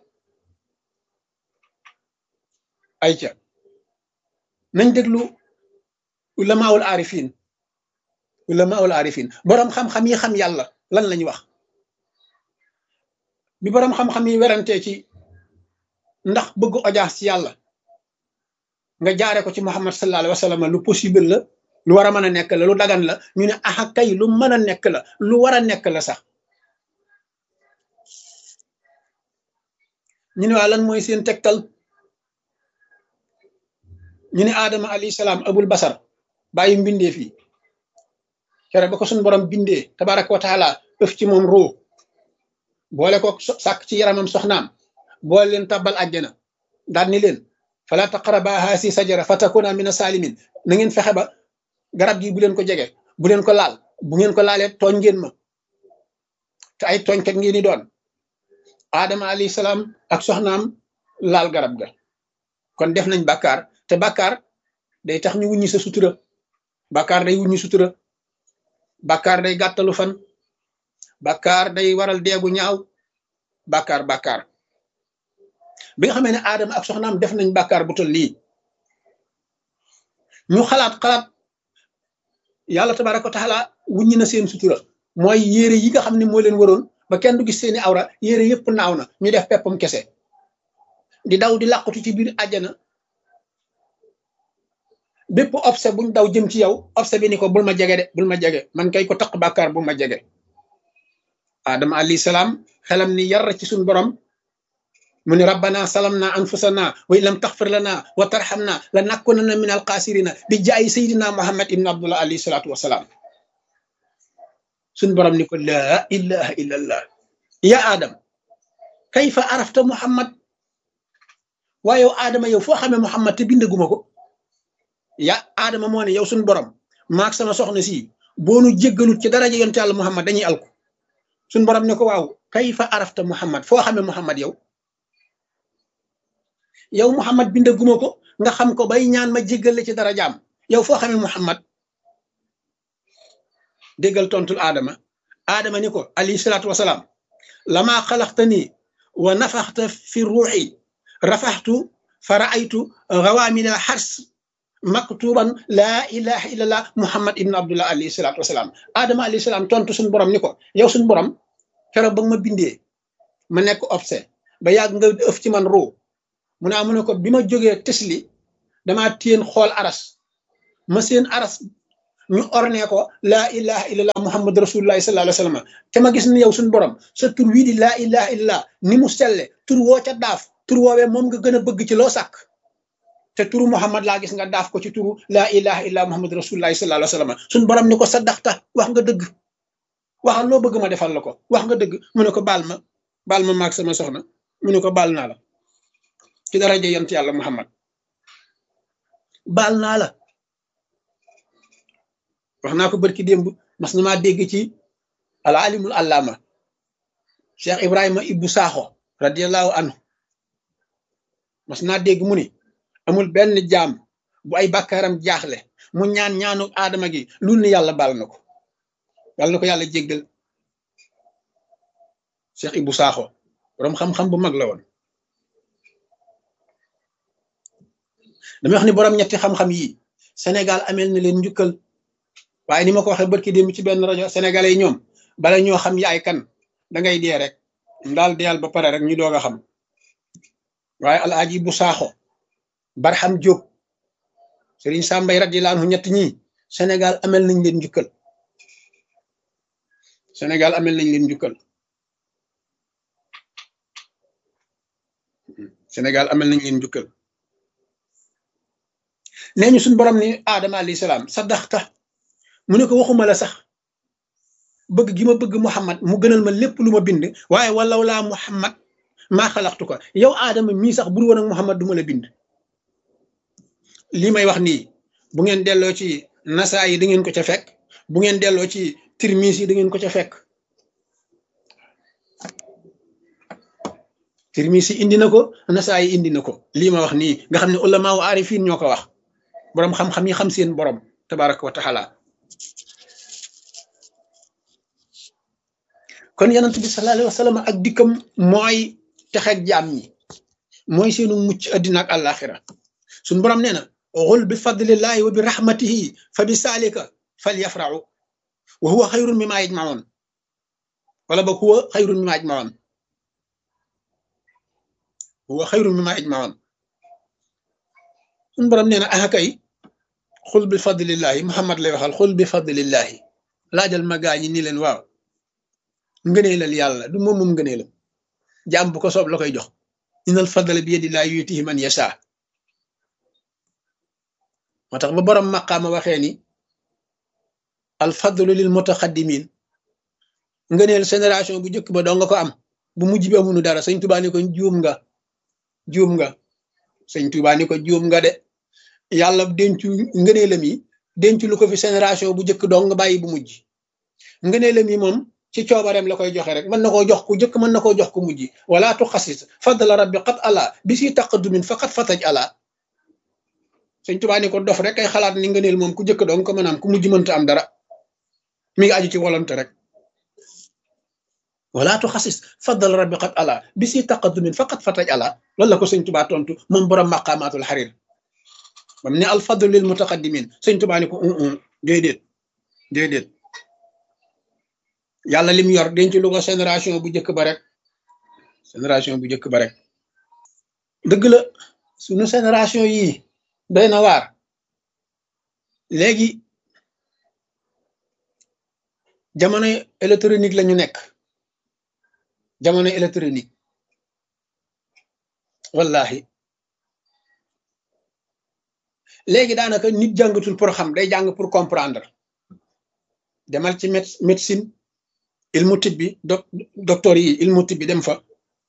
ay ca nañ déglu ulamaawul arifin ulamaawul arifin borom xam-xam yi xam yàlla lan lañ wax bi borom xam-xam yi werantee ci ndax bëgg audience ci yàlla nga jaare ko ci muhammad sallallahu alayhi wa sallam lu possible la lu war a mën a nekk la lu dagan la ñu ne aha kay lu mën a nekk la lu war a nekk la sax ñu ne waa lan mooy seen tegtal ñu ne aadama alayhi salaam abul basar bàyyi mbindee fii kere ba ko suñu borom bindee tabaraka wa taala ëf ci moom ruu boole ko sàkk ci yaramam soxnaam boole leen tàbbal àjjana daal ni leen fala taqraba haasi sajara fa takuna mina salimin na ngeen fexe ba garab gi bu leen ko jege bu leen ko laal bu ngeen ko laalee tooñ ngeen ma te ay tooñkat ngeen di doon aadama alayhi salaam ak soxnaam laal garab ga kon def nañ bàkkaar te bàkkaar day tax ñu wuññi sa sutura bàkkaar day wuññi sutura bàkkaar day gàttalu fan bàkkaar day waral deegu ñaaw bàkkaar bàkkaar bi nga xamee ne aadama ak soxnaam def nañ bàkkaar bu tol lii ñu xalaat xalaat yàlla tabaraka wa taala wuññi na seen sutura mooy yére yi nga xam ne moo leen waroon ba kenn du gis seeni awra yére yëpp naaw na ñu def peppam kese di daw di làqatu ci biir àjjana bépp obse buñ daw jëm ci yow obse bi ni ko bul ma jege de bul ma jege man kay ko taq bàkkaar bu ma jege adama alayhi salaam xelam ni yar ci suñ borom mu ni rabbana salamna anfusana wa in lam taxfir lana wa tarhamna la nakunanna min alxaasirina bi jaayi sayidina muhammad ibn abdullah alayhi salatu wasalaam suñ borom ni ko laa ilaha illa allah ya adam kayfa arafta muhammad waaye yow aadama yow foo xamee muhammad te bindaguma ko ya aadama moo ne yow suñ borom maag sama soxna si boonu jéggalut ci daraja yonte yàlla muhammad dañuy alku suñ borom ne ko waaw kayfa arafta muhammad foo xamee muhammad yow yow muhammad bindaguma ko nga xam ko bay ñaan ma jéggal la ci dara jaam yow foo xamee muhammad déggal tontul aadama aadama ni ko alayhi salaatu wasalaam lama xalaxta nii wa nafaxta fi ruuxi rafaxtu fa raaytu rawaamina xars maktuban laa ilaha illallah muhammad ibn abdullah alayhi salaatu wasalaam aadama alayhi salaam tontu suñu borom ni ko yow suñu borom keroog ba nga ma bindee ma nekk obse ba yàgg nga ëf ci man ruu mu naa mu ne ko bi ma jógee tesli damaa téen xool aras ma seen aras ñu orne ko laa ilaha illallah muhammad rasulullahi sallallahu alayhi wasallam te ma gis ni yow suñu borom sa tur wii di laa ilaha illallah ni mu selle tur woo ca daaf tur woowee moom nga gën a bëgg ci loo sàkk te turu muhammad laa gis nga daaf ko ci turu laa ilaha illallah muhammad rasulullahi sallallahu alayhi wasallam suñu borom ni ko saddaxta wax nga dëgg waxal loo bëgg ma defal la ko wax nga dëgg mu ne ko baal ma baal ma maag sama soxna mu ne ko baal naa la ci daraja yant yàlla muhammad baal naa la wax naa ko bërki démb mas na maa dégg ci al alimul allama cheikh ibrahima ibbu saaxo radiallahu anhu mas naa dégg mu ni amul benn jaam bu ay bàkkaaram jaaxle mu ñaan ñaanu aadama gi lu ni yàlla baal na ko yàlla na ko yàlla jéggal cheikh ibbu saaxo borom xam-xam bu mag la woon damay wax ni borom ñetti xam-xam yi Sénégal amel na leen njukkal waaye ni ma ko waxee barki démb ci benn rajo sénégalais yi ñoom bala ñoo xam yaay kan da ngay dee rek daal deyal ba pare rek ñu doog a xam waaye alaaji bu saaxo barxam jóob sëriñ sàmbay radiyallahu anhu ñett ñi Sénégal amel nañ leen njukkal Sénégal amel nañ leen njukkal Sénégal amel nañ leen njukkal nee ñu suñ borom ni aadama alayhi salaam saddaxta mu ne ko waxuma la sax bëgg gi ma bëgg muhammad mu gënal ma lépp lu ma bind waaye walaw laa muhammad maa xalaxtu ko yow aadama mii sax bur woon ak Muhammad du ma la bind lii may wax nii bu ngeen delloo ci nasaa yi da ngeen ko ca fekk bu ngeen delloo ci tirmis yi da ngeen ko ca fekk tirmis yi indi na ko nasaa yi indi na ko lii ma wax nii nga xam ne ulama wa arifin ñoo ko wax boroom xam-xam yi xam seen borom tabaraka wa taala kon yonent bi sallallahu alayhi wa sallam ak dikkam mooy texeeg jaam ñi mooy seenu mucc addina ak àllaaxira suñ borom nee na xul bi fadlillahi wa bi rahmatihi fa bi saalika fal yafraxu wa huwa xayrun mimma yajmaoon wala boog huwa xayrun mimma yajmaoon huwa xayrun mimma yajmaoon suñ borom nee na ah kay xul bi fadlillahi muhammad lay waxal xul bi fadlillahi laajal ma gaa ñi ni leen waaw ngëneelal yàlla du moom moom ngëneelam jaam bu ko soob la koy jox inal fadla bi yadillahi yutihi man yasha moo tax ba borom maqaama waxee ni al fadlu lil mutaqaddimin ngëneel génération bu njëkk ba doo nga ko am bu mujj bi amunu dara sëñ Tuubaa ni ko juum nga juum nga sëñ Tuubaa ni ko juum nga de yàlla dencu ngëneelam yi dencu lu ko fi génération bu njëkk doo nga bàyyi bu mujj ngëneelam yi moom ci coobareem la koy joxe rek mën na koo jox ku njëkk mën na koo jox ku mujj wala tuxasis fadla rabbi qad ala bi si taqadumin faqat fataj ala sëñ Tuubaa ni ko dof rek ay xalaat ni ngëneel moom ku njëkk doon ko mën a am ku mujj mënta am dara mi ngi aju ci volonté rek wala tuxasis fadla rabbi qad ala bi si taqadumin faqat fataj ala loolu la ko sëñ Tuubaa tontu moom borom maqaamaatul xarir bam ne al fadlu lil mutaqaddimin sëñ Tuubaa ni ko déedéet déedéet yàlla lim yor denc lu ko génération bu njëkk ba rek génération bu njëkk ba rek dëgg la suñu génération yii doy na waar léegi jamono électronique la ñu nekk jamono électronique wallahi léegi daanaka nit jàngatul pour xam day jàng pour comprendre demal ci médecine ilmu tibbi doc docteur yi ilmu tibbi dem fa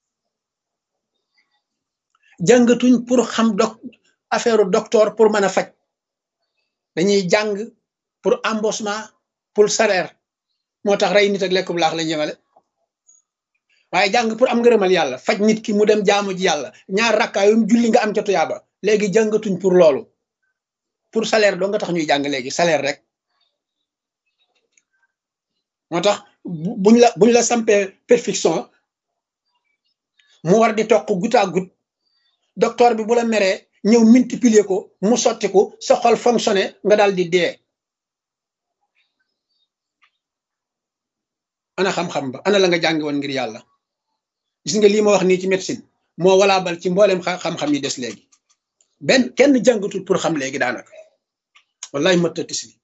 jàngatuñ pour xam doc affaire docteur pour mën a faj dañuy jàng pour embauchement pour salaire moo tax rey nit ak lekk bu laax lañ yemale waaye jàng pour am ngërëmal yàlla faj nit ki mu dem jaamu ji yàlla ñaar rakkaayum julli nga am ca tuyaaba léegi jàngatuñ pour loolu pour salaire doo nga tax ñuy jàng léegi salaire rek moo tax buñ la buñ la sampee perfection mu war di toq goutte à goutte docteur bi bu la meree ñëw multiplier ko mu sotti ko sa xol fonctionné nga daal di dee ana xam-xam ba ana la nga jàngi woon ngir yàlla gis nga lii ma wax nii ci médecine moo walaabal ci mboolem xam-xam yi des léegi benn kenn jàngatul pour xam léegi daanaka wallahi mëttatis bi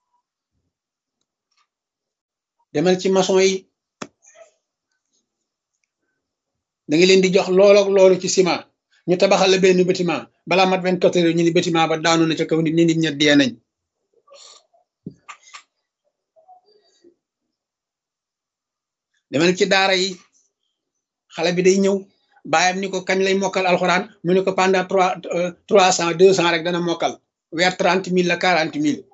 demal ci maçon yi da nga leen di jox loolu ak loolu ci ciment ñu tabaxal la benn bâtiment balaa mat vingt quatre heures ñu ni bâtiment ba daanu na ca kaw nit ñi nit ña dee nañ demal ci daara yi xale bi day ñëw baayam ni ko kañ lay mokkal alxuraan mu ne ko pendant trois trois cent deux cent rek dana mokkal weer trente mille la quarante mille